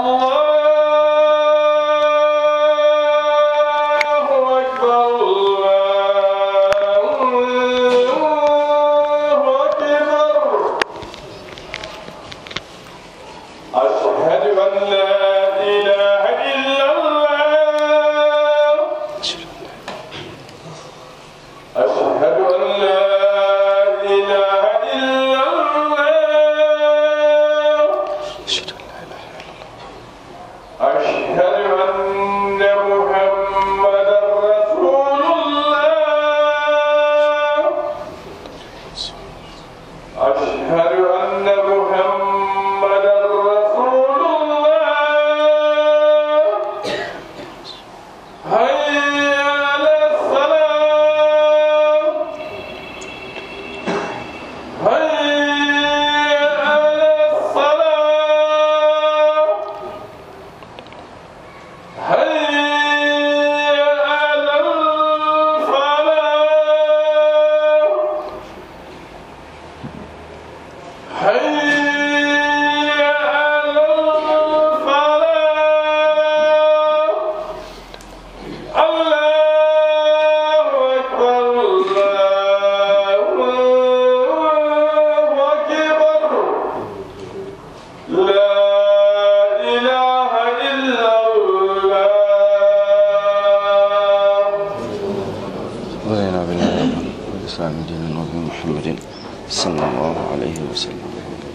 أكبر الله أكبر أشهد أن لا إله إلا الله أشهد أن لا إله إلا الله أشهد أن محمدا رسول الله أشهد أن محمدا رسول الله هيا على الصلاة هيا على الصلاة هيا على الفلاح هيا على الفلاح الله أكبر الله أكبر لا إله إلا الله رضينا بالله والإسلام دينا وبمحمد صلى الله عليه وسلم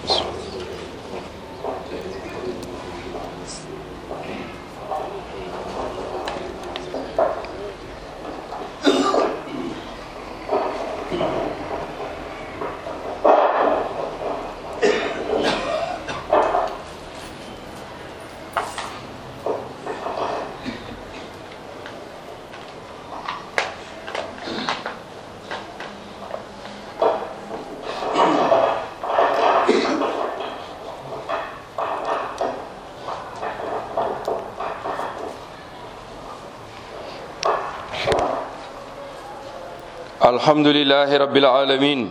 الحمد لله رب العالمين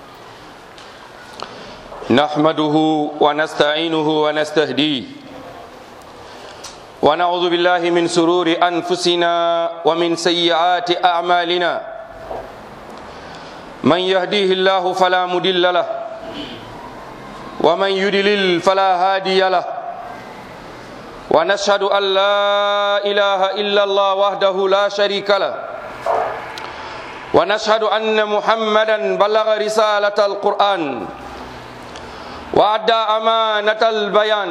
نحمده ونستعينه ونستهديه ونعوذ بالله من سرور أنفسنا ومن سيئات أعمالنا من يهديه الله فلا مضل له ومن يضلل فلا هادي له ونشهد أن لا إله إلا الله وحده لا شريك له ونشهد أن محمدا بلغ رسالة القرآن وأدى أمانة البيان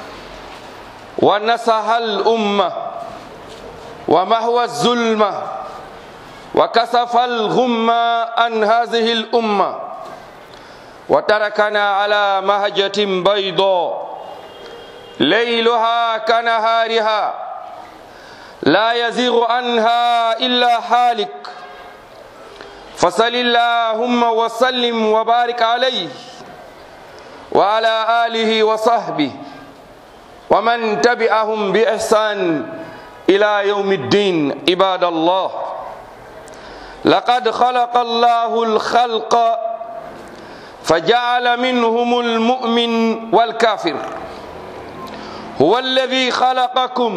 ونصح الأمة ومهوى الظلمة وكسف الغمة عن هذه الأمة وتركنا على مهجة بيضاء ليلها كنهارها لا يزيغ عنها إلا حالك فصل اللهم وسلم وبارك عليه وعلى آله وصحبه ومن تبعهم بإحسان إلى يوم الدين عباد الله لقد خلق الله الخلق فجعل منهم المؤمن والكافر هو الذي خلقكم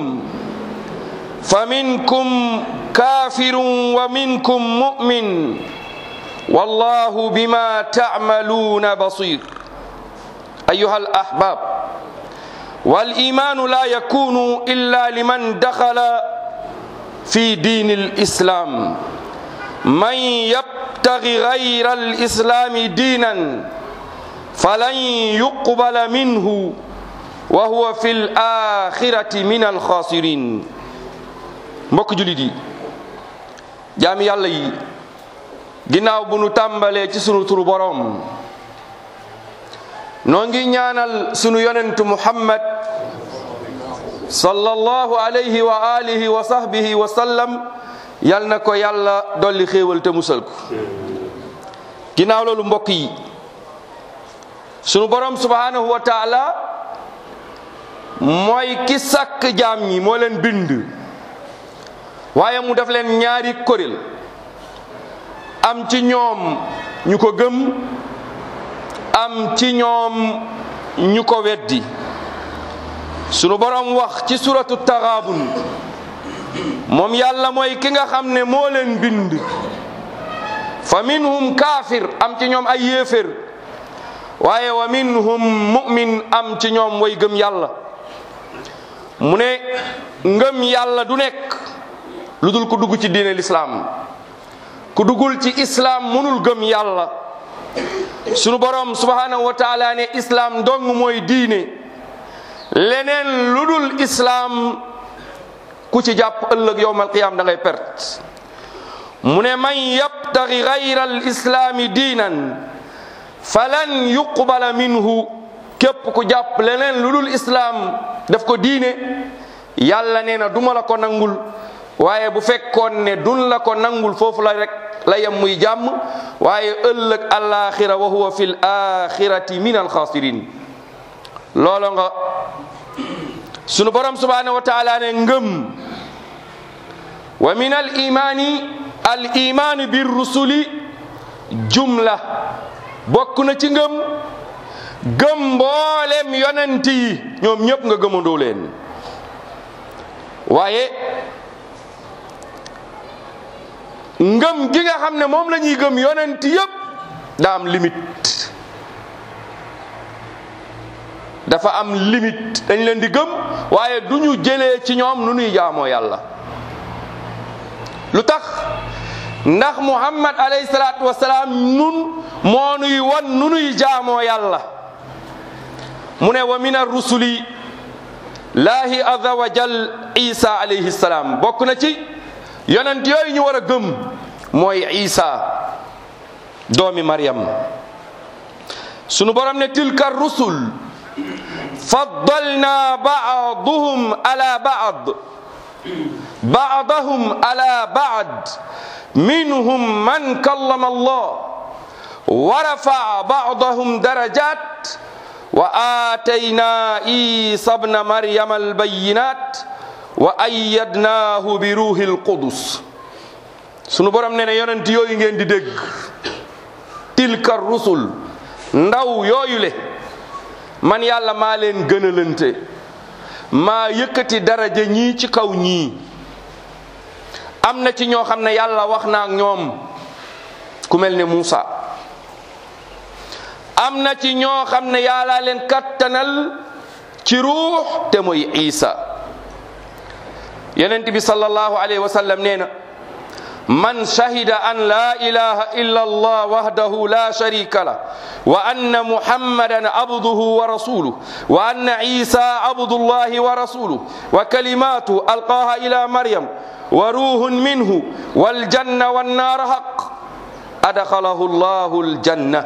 فمنكم كافر ومنكم مؤمن والله بما تعملون بصير أيها الأحباب والإيمان لا يكون إلا لمن دخل في دين الإسلام من يبتغي غير الإسلام دينا فلن يقبل منه وهو في الآخرة من الخاسرين mbokk julit yi jaami yàlla yi ginnaaw bu nu tàmbalee ci sunu turu boroom noo ngi ñaanal sunu yonentu muhammad sallallahu alayhi wa alihi wa sahbihi wa sallam yal na ko yàlla dolli xéewal te musal ko ginnaaw loolu mbokk yi sunu boroom subhanahu wa taala mooy ki sàkk jaam ñi moo leen bind waaye mu def leen ñaari kuréel am ci ñoom ñu ko gëm am ci ñoom ñu ko weddi sunu borom wax ci suratu taxaabun moom yàlla mooy ki nga xam ne moo leen bind fa minhum kaafir am ci ñoom ay yéefér waaye wa minhum mu'min am ci ñoom way gëm yàlla mu ne ngëm yàlla du nekk lu dul ku dugg ci diine lislaam ku duggul ci islaam mënul gëm yàlla sunu borom subhanahu wa taala ne islaam dong mooy diine leneen lu dul islaam ku ci jàpp ëllëg yowmal qiyaam da ngay perte mu ne man yabtaxi gayra al islaami diinan falan yuqbala minhu képp ku jàpp leneen lu dul islaam daf ko diine yàlla nee na duma la ko nangul waaye bu fekkoon ne dun la ko nangul foofu la rek la yem muy jàmm waaye ëllëg alaxira wa huwa fi l axirati min alxaasirin loolo nga sunu borom subhanahu wa taala ne ngëm wa min al imani al imani bir rusuli jumla bokk na ci ngëm gëm mboolem yonent yi ñoom ñëpp nga gëmandoo leen waaye ngëm gi nga xam ne moom la ñuy gëm yonent yëpp daa am limite dafa am limite dañ leen di gëm waaye du ñu jëlee ci ñoom nu nuy jaamoo yàlla lu tax ndax muhammad alayhi salaatu wasalaam nun moo nuy wan nu nuy jaamoo yàlla mu ne wa min arrusuli laahi azza wa jal isa alayhi salaam bokk na ci yonent yooyu ñu war a gëm mooy isa doomi maryam sunu borom ne tilka rusul faddalna baaduhum ala baad baadahum ala baad minhum man kallama allah wa rafaa baadahum darajat wa aatayna isa bna maryama albayinat wa ayyadnaahu bi ruuhil qudus sunu borom nee na yonent yooyu ngeen di dégg tilka rusul ndaw yooyu le man yàlla maa leen gënalante maa yëkkati daraja ñii ci kaw ñii am na ci ñoo xam ne yàlla wax na ak ñoom ku mel ne Muusa am na ci ñoo xam ne yàlla leen kattanal ci ruux te mooy Isa yonent bi sallallahu alayhi wa sallam nee na man shahida an la ilaha illa allah wahdahu la sharika lah wa anna muhammadan abduhu wa rasuluh wa anna isa abdullahi wa rasuluh wa kalimatu alqaha ila maryam wa ruhun minhu waljanna wannar haq adkhalahu allahu aljanna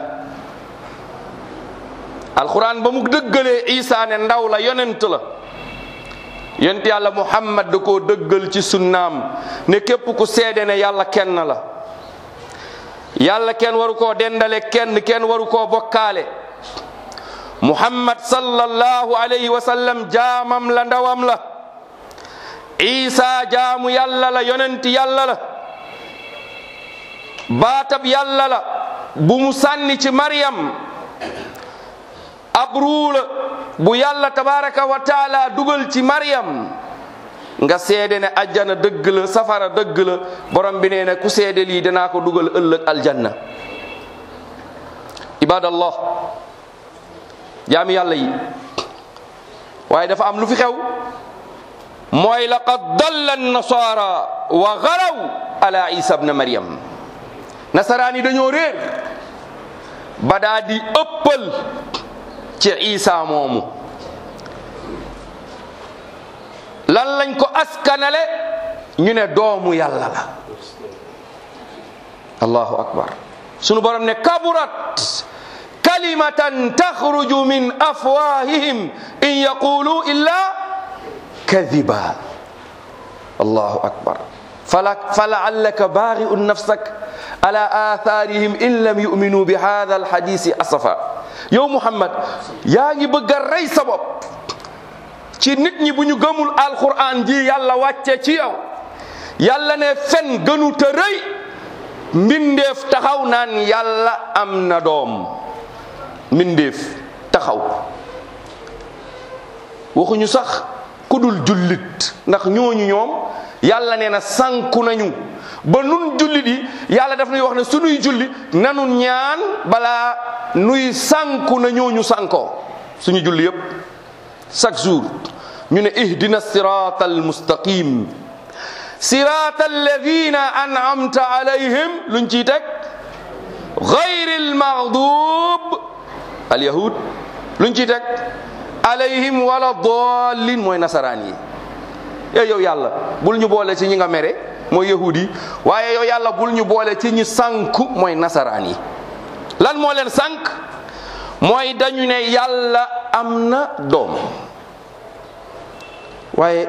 alquran ba mu dëggalee isa ne ndaw la yonent la yonent yàlla muhammad da koo dëggal ci sunnaam ne képp ku seede ne yàlla kenn la yàlla kenn waru koo dendale kenn kenn waru koo bokkaale muhammad sallallahu alayhi wa sallam jaamam la ndawam la isa jaamu yàlla la yonent yàlla la baatab yàlla la bu mu sànni ci maryam ab ruu la bu yàlla tabaraka wa taala dugal ci maryam nga seede ne ajjana dëgg la safara dëgg la borom bi nee na ku seede lii danaa ko dugal ëllëg aljanna ibadallah jaami yàlla yi waaye dafa am lu fi xew mooy laqad dalla nasara wa garaw ala isa bna maryam nasaraan yi dañoo réer ba daa di ëppal ci isa moomu lan lañ ko askanale ñu ne doomu yàlla la allahu akbar sunu borom ne kaburat kalimatan taxruju min afwahihim in yaqulu illa kadiba allahu akbar falaallaka baari'un nafsak ala atharihim in lam yuminu bi hada alhadisi asafa yow muhammad yaa ngi bëgg a rey sa bopp ci nit ñi bu ñu gëmul alquran ji yàlla wàcce ci yow yàlla ne fen gënu te rëy mbindeef taxaw naan yàlla am na doom mbindeef taxaw waxuñu sax ku dul jullit ndax ñooñu ñoom yàlla nee na sànku nañu ba nun jullit yi yàlla daf nuy wax ne sunuy julli nanu ñaan balaa nuy sànku na ñooñu sànkoo suñu julli yépp chaque jour ñu ne ihdina sirata almustaqim sirata alladina an'amta alayhim luñ ciy teg gayri almaghdub alyahud luñ ciy teg alayhim wala dallin mooy nasaraan yi yow yow yàlla bul ñu boole ci ñi nga mere mooy yahud yi waaye yow yàlla bul ñu boole ci ñi sànku mooy nasaraan yi lan moo leen sànk mooy dañu ne yàlla am na doom waaye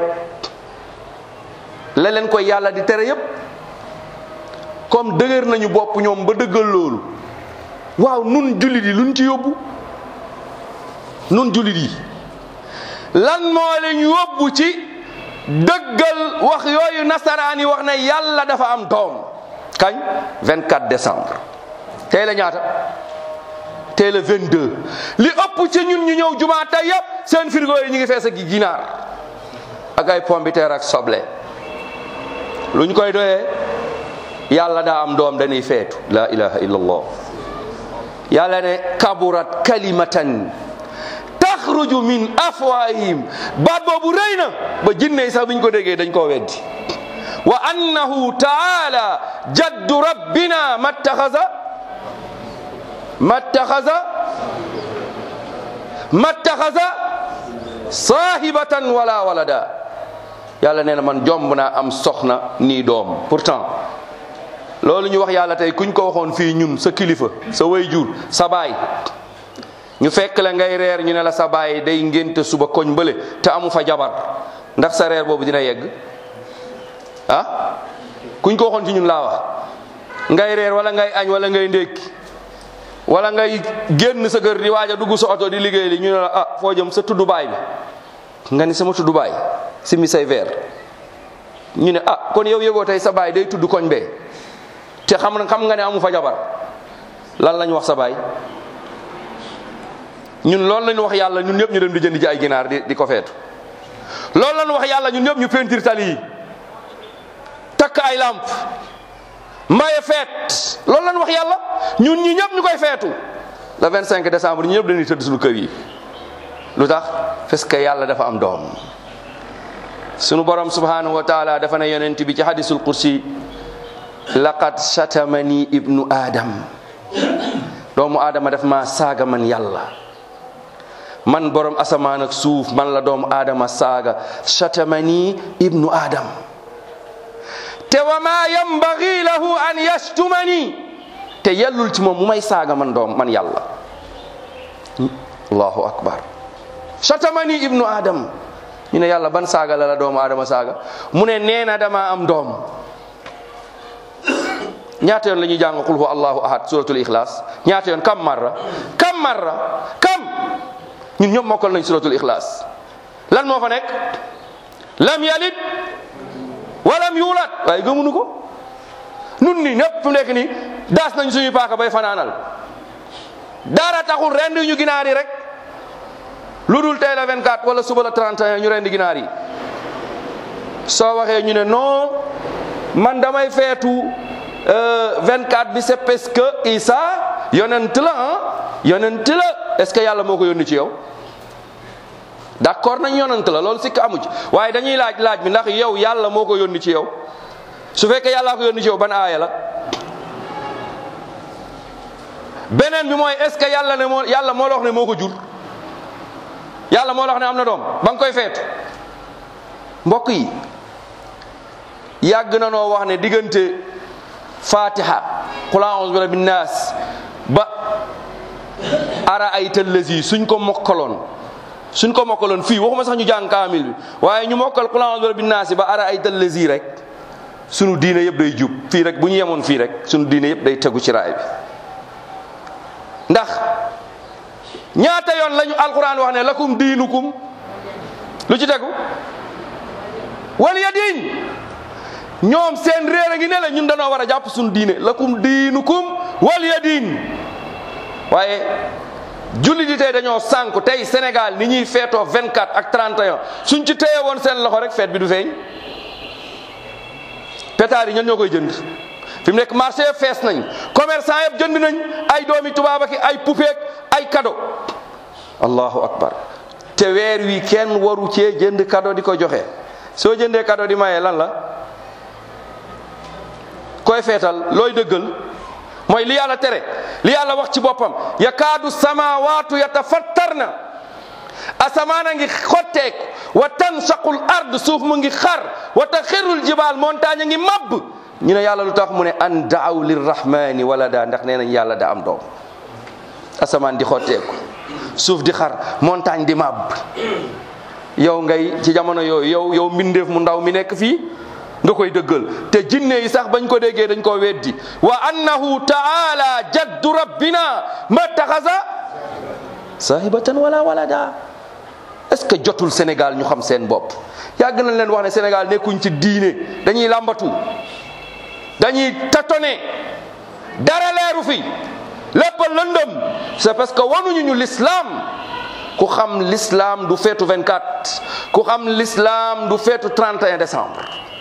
la leen koy yàlla di tere yépp comme dëgër nañu bopp ñoom ba dëggal loolu waaw nun jullit yi luñ ci yóbbu nun jullit yi lan moo leen yóbbu ci dëggal wax yooyu nasaraan yi wax ne yàlla dafa am doom kañ 24 décembre tey la ñaata tey la 22 li ëpp ci ñun ñu ñëw jumaa tey yëpp seen frigo yi ñu ngi fees ak ginaar ak ay pombiteer ak soble lu ñu koy doyee yàlla daa am doom dañuy feetu la ilaha illallah yàlla ne kaburat kalimatan taxruju min afwahihim baat boobu rëy na ba jinne yi sax biñ ko déggee dañ koo weddi wa annahu taala jaddu rabbina mattaxasa mattaxasa mattaxasa saahibatan wala walada yàlla nee na man jomb naa am soxna nii doom pourtant loolu ñu wax yàlla tey kuñ ko waxoon fii ñun sa kilifa sa wayjur sa baay ñu fekk la ngay reer ñu ne la sa baay day ngénte suba koñ bële te amu fa jabar ndax sa reer boobu dina yegg ah kuñ ko waxoon ci ñun laa wax ngay reer wala ngay añ wala ngay ndékki wala ngay génn sa kër di waaj a dugg sa oto di liggéey li ñu ne la ah foo jëm sa tuddu baay bi nga ni sama tuddu baay simi say veer ñu ne ah kon yow yëgoo tey sa baay day tudd koñ bee te xam na xam nga ne amu fa jabar lan lañ wax sa baay ñun loolu lañ wax yàlla ñun ñëpp ñu dem di jënd ji ay ginaar di di ko feetu loolu lañ wax yàlla ñun ñëpp ñu peinture tali yi takk ay lamp maye feet loolu lañ wax yàlla ñun ñi ñëpp ñu koy feetu le 25 décembre ñu ñëpp dañuy tëdd suñu kër yi lu tax parce que yàlla dafa am doom sunu borom subhanahu wa taala dafa ne yonent bi ci hadisul kursi laqad shatamani ibnu adam doomu aadama daf ma saaga man yàlla man borom asamaan ak suuf man la doomu aadama saaga shatamani ibnu adam te wa ma yambagi lahu an yashtumani te yellul ci moom mu may saaga man doom man yàlla allahu akbar shatamani ibnu adam ñu ne yàlla ban saaga la la doomu aadama saaga mu ne nee na dama am doom ñaata yoon la ñuy jàng qul huwa allahu ahad suratul ikhlas ñaata yoon kam marra kam marra kam ñun ñëpp mokkal nañ suratul ikhlas lan moo fa nekk lam yalid walam yuulat waaye gëmunu ko nun ni ñëpp fu nekk ni daas nañ suñuy paaka bay fanaanal dara taxul rendi ñu ginaar yi rek lu dul tey la 24 wala suba la 31 ñu rendi ginaar yi soo waxee ñu ne non man damay feetu 24 bi c'est parce que Isa yonent la ah yonent la est-ce que yàlla moo ko yónni ci yow d'accord nañ yonent la loolu sikk amu ci waaye dañuy laaj laaj bi ndax yow yàlla moo ko yónni ci yow su fekkee yàllaa ko yónni ci yow ban aaya la beneen bi mooy est-ce que yàlla ne moo yàlla moo la wax ne moo ko jur yàlla moo la wax ne am na doom ba nga koy feetu mbokk yi yàgg na noo wax ne diggante fatiha qul a'udhu bi rabbin nas ba ara ay tëllësi suñ ko mokkaloon suñ ko mokkaloon fii waxuma sax ñu jàng kaamil bi waaye ñu mokkal qul a'udhu bi rabbin nas ba ara ay tëllësi rek sunu diine yëpp day jub fii rek bu ñu yemoon fii rek sunu diine yëpp day tegu ci raay bi ndax ñaata yoon lañu alquran wax ne lakum diinukum lu ci tegu waliya diin ñoom seen réer a ngi ne la ñun dañoo war a jàpp suñu diine lakum diinukum waliya diin waaye julli di tey dañoo sànku tey Sénégal ni ñuy feetoo 24 ak 31 suñ ci téye woon seen loxo rek feet bi du feeñ pétard yi ñan ñoo koy jënd fi mu nekk marché yëpp fees nañ commerçant yëpp jënd nañ ay doomi tubaab ak ay poupée ay cadeau allahu akbar te weer wi kenn waru cee jënd cadeau di ko joxe soo jëndee cadeau di maye lan la koy feetal looy dëggal mooy li yàlla tere li yàlla wax ci boppam yakaadu samawaatu yatafattarna asamaan a ngi xotteeku wa tansaqul ard suuf mu ngi xar wa taxirul jibaal montagne a ngi mabb ñu ne yàlla lu tax mu ne an daaw lirrahmani walada ndax nee nañ yàlla da am doom asamaan di xotteeku suuf di xar montagne di mabb yow ngay ci jamono yooyu yow yow mbindeef mu ndaw mi nekk fii nga koy dëggal te jinne yi sax bañ ko déggee dañ koo weddi wa annahu taala jaddu rabbina ma taxasa sahibatan wala walada est-ce que jotul Sénégal ñu xam seen bopp yàgg nañ leen wax ne Sénégal nekkuñ ci diine dañuy làmbatu dañuy tatone dara leeru fi lépp lëndëm c'est parce que wanuñu ñu l'islam ku xam l'islam du feetu 24 ku xam l'islam du feetu 31 décembre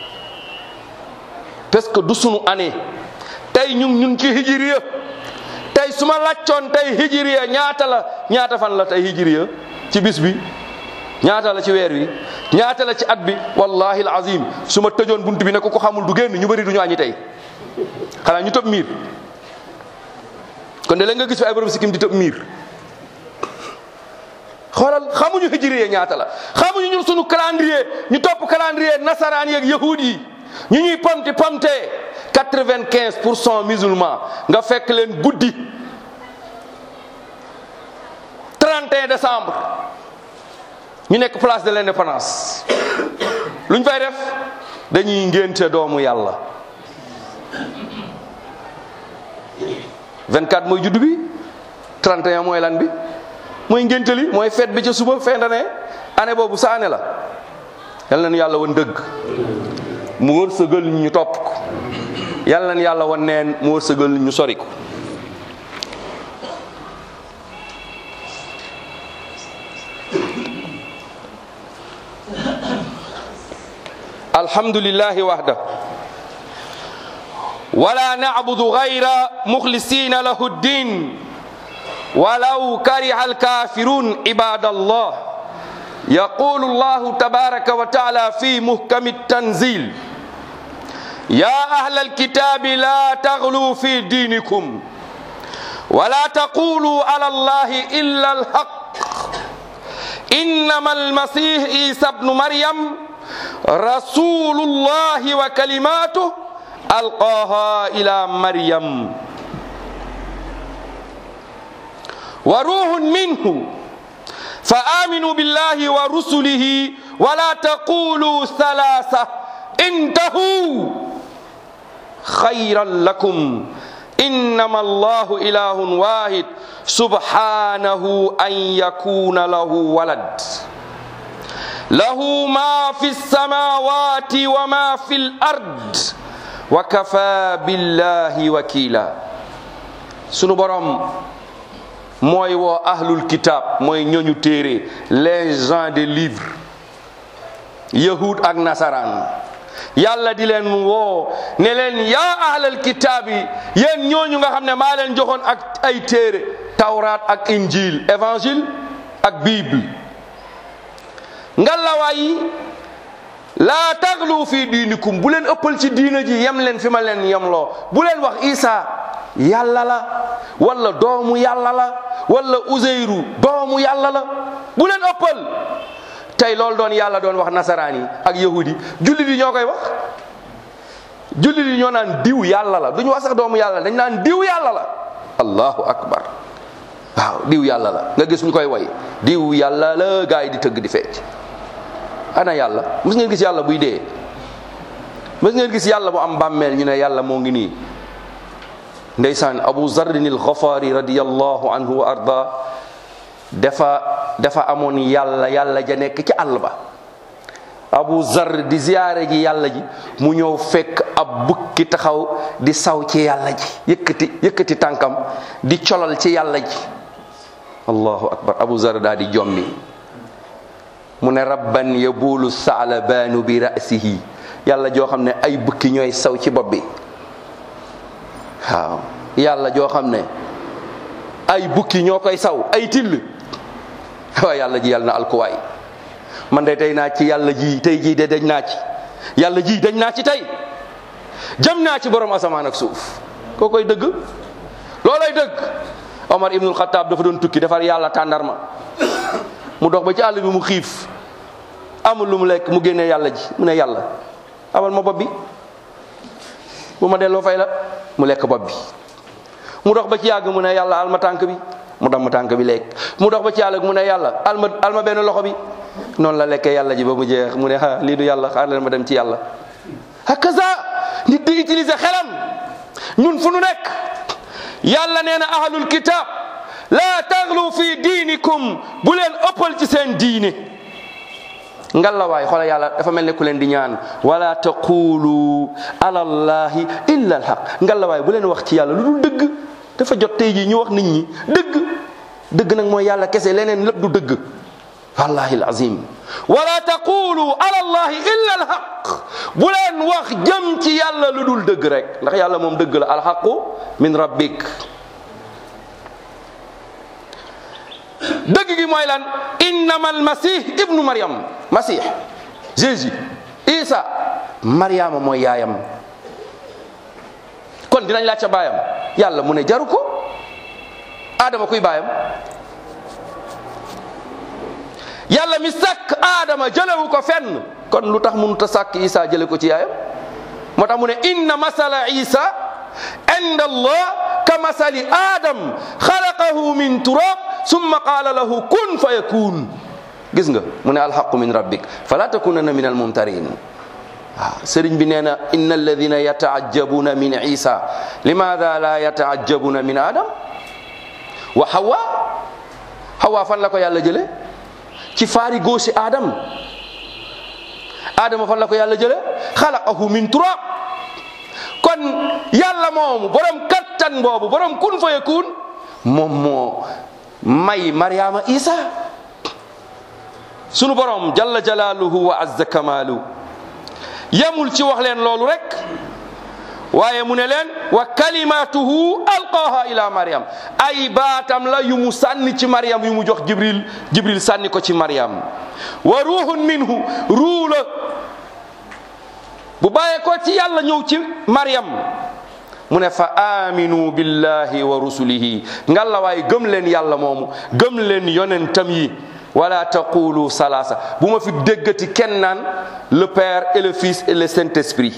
parce que du sunu année tey ñu ñun ci hijriya tey su ma laccoon tey hijriya ñaata la ñaata fan la tey hijriya ci bis bi ñaata la ci weer wi ñaata la ci at bi wallahi alazim su ma tëjoon bunt bi ne ko ko xamul du génn ñu bëri du ñu añi tey xanaa ñu tëb miir kon de la nga gis fi ay borom sikkim di tëb miir xoolal xamuñu hijriya ñaata la xamuñu ñun sunu calendrier ñu topp calendrier nasaraan yeeg yahud yi ñu ñuy pamti pamte quatre-vingt-quinze pour cent musulman nga fekk leen guddi 31 décembre ñu nekk place de l'indépendance lu ñu fay def dañuy ngénte doomu yàlla 24 mooy juddu bi 31 mooy lan bi mooy ngénte li mooy fête bi ca suba fin d'année année boobu sa année la yal nañu yàlla wan dëgg mu wërsëgal ñu topp ko yal nañu yàlla wan neen mu wërsëgal ñu sori ko alhamdulillahi wahda wala na'budu ghayra mukhlisina lahu ddin ولو كره الكافرون عباد الله يقول الله تبارك وتعالى في محكم التنزيل يا أهل الكتاب لا تغلوا في دينكم ولا تقولوا على الله إلا الحق إنما المسيح عيسى ابن مريم رسول الله وكلماته ألقاها إلى مريم وروح منه فآمنوا بالله ورسله ولا تقولوا ثلاثة انتهوا خيرا لكم إنما الله إله واحد سبحانه أن يكون له ولد له ما في السماوات وما في الأرض وكفى بالله وكيلا سنو برام mooy woo ahlul kitab mooy ñooñu téere les gens des livres yahud ak nasaraan yàlla di leen woo ne leen yaa ahlal kitab yi yéen ñooñu nga xam ne maa leen joxoon ak ay téere tawraat ak injil évangile ak bible ngalawaay yi laa taglu fi diinikum bu leen ëppal ci diina ji yem leen fi ma leen yemloo bu leen wax isa yàlla la wala doomu yàlla la wala uzeyru doomu yàlla la bu leen ëppal tey loolu doon yàlla doon wax nasaraan yi ak yahudi jullit yi ñoo koy wax jullit yi ñoo naan diw yàlla la duñu wax sax doomu yàlla dañ naan diw yàlla la allahu akbar waaw diw yàlla la nga gis ñu koy way diw yàlla la gaa yi di tëgg di fecc ana yàlla mës ngeen gis yàlla buy dee mës ngeen gis yàlla bu am bàmmeel ñu ne yàlla moo ngi nii ndeysaan abu zarrin al ghafari radiyallahu anhu wa arda dafa dafa amoon yàlla yàlla ja nekk ci àll ba abu zar di ziyaare ji yàlla ji mu ñëw fekk ab bukki taxaw di saw ci yàlla ji yëkkati yëkkati tànkam di colal ci yàlla ji allahu akbar abu zar daa di jommi mu ne rabban yabulu saalabaanu bi rasihi yàlla joo xam ne ay bukki ñooy saw ci bopp bi waaw yàlla joo xam ne ay bukki ñoo koy saw ay till waaw yàlla ji yàlla na alkuwaay man de tey naa ci yàlla ji tey jii de dañ naa ci yàlla ji dañ naa ci tey jëm naa ci borom asamaan ak suuf koo koy dëgg loolay dëgg Omar ibnul Xataab dafa doon tukki defar yàlla tàndarma mu dox ba ci àll bi mu xiif amul lu mu lekk mu génnee yàlla ji mu ne yàlla amal ma bopp bi bu ma delloo fay la mu lekk bopp bi mu dox ba ci yàgg mu ne yàlla alma tànk bi mu damm tànk bi lekk mu dox ba ci yàgg mu ne yàlla alma alma benn loxo bi noonu la lekkee yàlla ji ba mu jeex mu ne ah lii du yàlla xaar leen ma dem ci yàlla hakaza nit di utiliser xelam ñun fu nu nekk yàlla nee na ahlul kitab la taxlu fi diinikum bu leen ëppal ci seen diine ngalawaay xoolal yàlla dafa mel ne ku leen di ñaan wala taqulu ala allahi illa alhaq ngalawaay bu leen wax ci yàlla lu dul dëgg dafa jot tey jii ñu wax nit ñi dëgg dëgg nag mooy yàlla kese leneen lépp du dëgg wallahi alazim wala taqulu ala allahi illa alhaq bu leen wax jëm ci yàlla lu dul dëgg rek ndax yàlla moom dëgg la alhaqu min rabbik dëgg gi mooy lan innama almasih ibnu maryam masih jésus isa mariama mooy yaayam kon dinañ laaj ca baayam yàlla mu ne jaru ko adama kuy baayam yàlla mi sàkk aadama jëlewu ko fenn kon lu tax mënut a sàkk isa jële ko ci yaayam moo tax mu ne inna masala isa inda allah ka masali adam xalaqahu min turab summa qaala lahu kun fa yakun gis nga mu ne alxaqu min rabbik fala takunanna min almumtarin waaw sëriñ bi nee na inna alladina yataajabuna min isa limada la yataajabuna min adam wa hawa hawa fan la ko yàlla jële ci faari góosi adam adama fan la ko yàlla jële xalaqahu min turab kon yàlla moomu borom kattan boobu borom kun fa yakun moom moo may mariama isa sunu borom jalla jalaaluhu wa azza kamaalu yemul ci wax leen loolu rek waaye mu ne leen wa kalimatuhu alqaaha ila mariam ay baatam la yu mu sànni ci mariam yu mu jox jibril jibril sànni ko ci mariam wa ruuhun minhu ruu la bu bàyyee ko ci yàlla ñëw ci mariam mu ne fa aminu billahi wa rusulihi ngalla waay gëm leen yàlla moomu gëm leen yonentam yi wala taqulu salasa bu ma fi déggati kenn naan le père et le fils et le saint esprit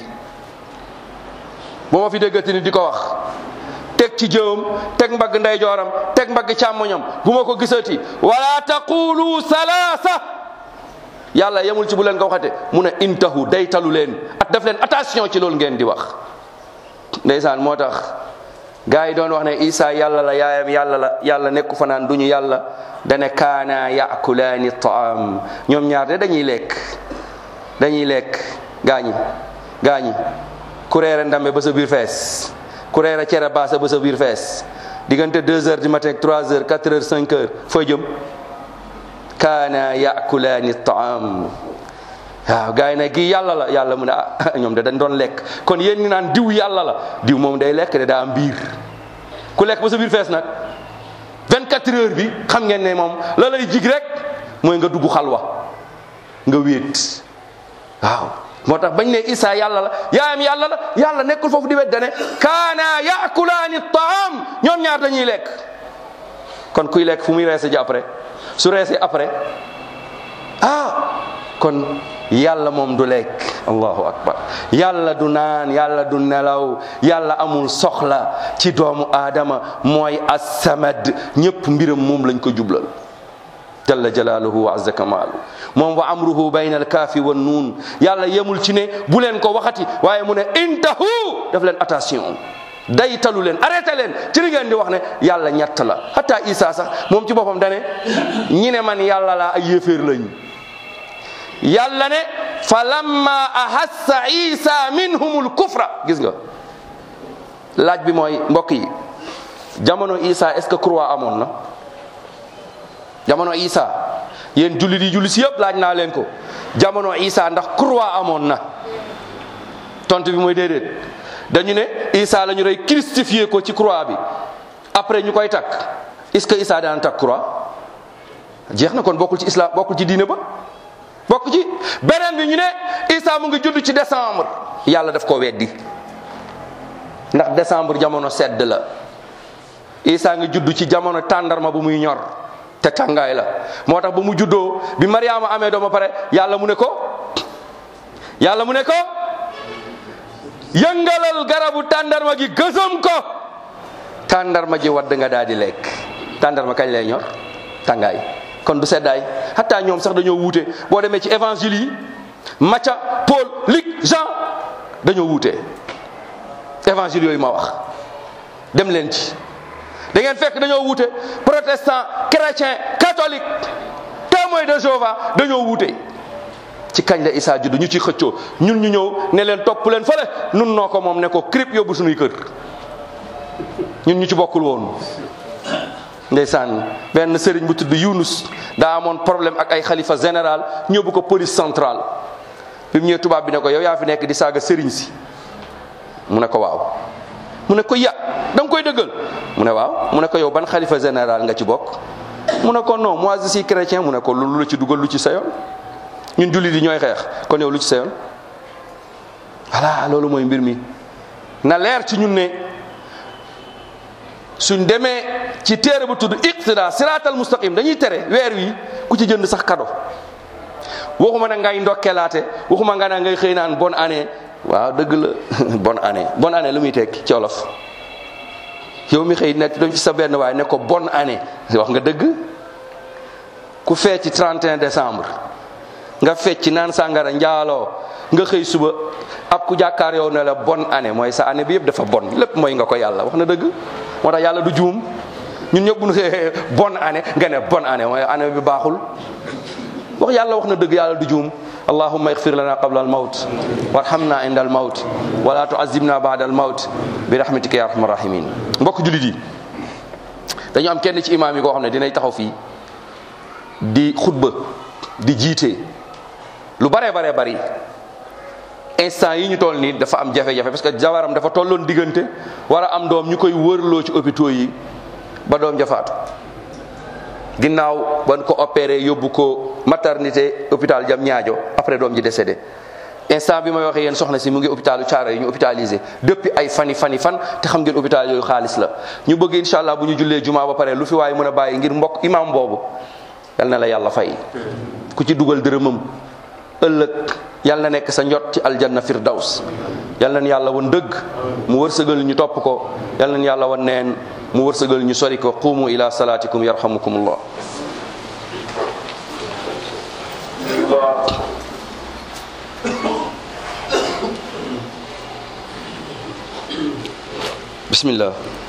bu ma fi déggati ni di ko wax teg ci jëwam teg mbagg ndeyjooram teg mbagg càmmoñam bu ma ko gisati wala taqulu salasa yàlla yemul ci bu leen ko waxate mu ne intahu day talu leen at def leen attention ci loolu ngeen di wax ndeysaan moo tax gars yi doon wax ne isa yàlla la yaayam yàlla la yàlla nekku fa naan duñu yàlla dane kaana yaakulaani taam ñoom ñaar de dañuy lekk dañuy lekk gaañi gaañi ku reere ndambe ba sa biir fees ku reere cere baasa ba sa biir fees diggante deux heures du matin trois heures quatre heures cinq heures fooy jëm kaana yaakulaani taam waaw gars yi ne kii yàlla la yàlla mu ne ah ñoom de dañ doon lekk kon yéen ñi naan diw yàlla la diw moom day lekk de daa am biir ku lekk ba sa biir fees nag 24 heures bi xam ngeen ne moom la lay jig rek mooy nga dugg xalwa nga wéet waaw moo tax bañ ne Isa yàlla la yaayam yàlla la yàlla nekkul foofu di wedde ne kaana yaakulaani taam ñoom ñaar dañuy lekk kon kuy lekk fu muy reese ji après su reesee après ah kon yàlla moom du lekk allahu akbar yàlla du naan yàlla du nelaw yàlla amul soxla ci doomu aadama mooy assamad ñëpp mbiram moom lañ ko jublal jalla jalaaluhu wa azza kamaalu moom wa amruhu bayna alkaafi wa nuun yàlla yemul ci ne bu leen ko waxati waaye mu ne intahu def leen attention day talu leen arrêté leen ci li ngeen di wax ne yàlla ñett la hatta isa sax moom ci boppam dane ñi ne man yàlla laa ay yéeféer lañ yàlla ne fa lamma ahassa isa minhumul kufra gis nga laaj bi mooy mbokk yi jamono isa est ce que croix amoon na jamono Isa yéen jullit yi julli si yëpp laaj naa leen ko jamono Isa ndax croix amoon na tontu bi mooy déedéet dañu ne Isa la ñu rey crucifié ko ci croix bi après ñu koy takk est-ce que Isa daan takk croix jeex na kon bokkul ci islam bokkul ci diine ba bokk ci beneen bi ñu ne Isa mu ngi judd ci décembre yàlla daf ko weddi ndax décembre jamono sedd la Isa ngi judd ci jamono tàndarma bu muy ñor te tàngaay la moo tax ba mu juddoo bi Mariama amee doom ba pare yàlla mu ne ko yàlla mu ne ko yëngalal garabu tàndarma gi gësam ko tàndarma ji wadd nga daal di lekk tàndarma kañ lay ñor tàngaay kon du seddaay hatta ñoom sax dañoo wuute boo demee ci évangile yi Matthieu Paul Luc Jean dañoo wuute évangile yooyu ma wax dem leen ci da ngeen fekk dañoo wuute protestant chrétien catholique témoin de Jéhovah dañoo wuute ci kañ la Isa juddu ñu ci xëccoo ñun ñu ñëw ne leen topp leen fële nun noo ko moom ne ko crip yóbbu suñuy kër ñun ñu ci bokkul woon ndeysaan benn sëriñ bu tudd Yunus daa amoon problème ak ay xalifa général ñëbbu ko police centrale bi mu ñëwee tubaab bi ne ko yow yaa fi nekk di saaga sëriñ si mu ne ko waaw mu ne ko ya da nga koy dëggal mu ne waaw mu ne ko yow ban xalifa général nga ci bokk mu ne ko non moi je suis chrétien mu ne ko lu la ci dugal lu ci sa yoon ñun jullit yi ñooy xeex kon yow lu ci sa yoon voilà loolu mooy mbir mi na leer ci ñun ne suñ demee ci téere bu tudd iqtida siratal mustaqim dañuy tere weer wi ku ci jënd sax kado waxuma na ngay ndokkeelaate waxuma nga na ngay xëy naan bonne année waaw dëgg la bonne année bonne année lu muy tekki ci olof yow mi xëy nekk doon ci sa benn waaye ne ko bonne année wax nga dëgg ku fee ci 31 décembre nga fecc naan sàngara njaaloo nga xëy suba ab ku jàkkaar yow ne la bonne année mooy sa année bi yëpp dafa bon lépp mooy nga ko yàlla wax na dëgg moo tax yàlla du juum ñun ñëpp bu ñu xëyee bonne année nga ne bonne année mooy année bi baaxul wax yàlla wax na dëgg yàlla du juum allahumma ighfir lana qabla al mawt warhamna inda al mawt wala tuazibna ba'da al mawt bi rahmatika ya arhamar rahimin mbokk jullit yi dañu am kenn ci imaam yi koo xam ne dinay taxaw fii di xutba di jiite lu bare bare bari instant yi ñu toll nii dafa am jafe-jafe parce que jawaram dafa tolloon diggante war a am doom ñu koy wërloo ci hôpitaux yi ba doom jafaatu ginnaaw ban ko opéré yóbbu ko maternité hôpital jam ñaajo après doom ji décédé instant bi may waxee yéen soxna si mu ngi hôpitalu Thiaroye yi ñu hôpitalisé depuis ay fani fani fan te xam ngeen hôpital yooyu xaalis la ñu bëgg incha allah bu ñu jullee jumaa ba pare lu fi waaye mën a bàyyi ngir mbokk imam boobu yal na la yàlla fay ku ci dugal dërëmam ëllëg yal na nekk sa njot ci aljanna firdaws yal na yàlla wan dëgg mu wërsëgal ñu topp ko yal na yàlla wan neen mu wërsëgal ñu sori ko qumu ila salatikum yarhamukumullah bismillah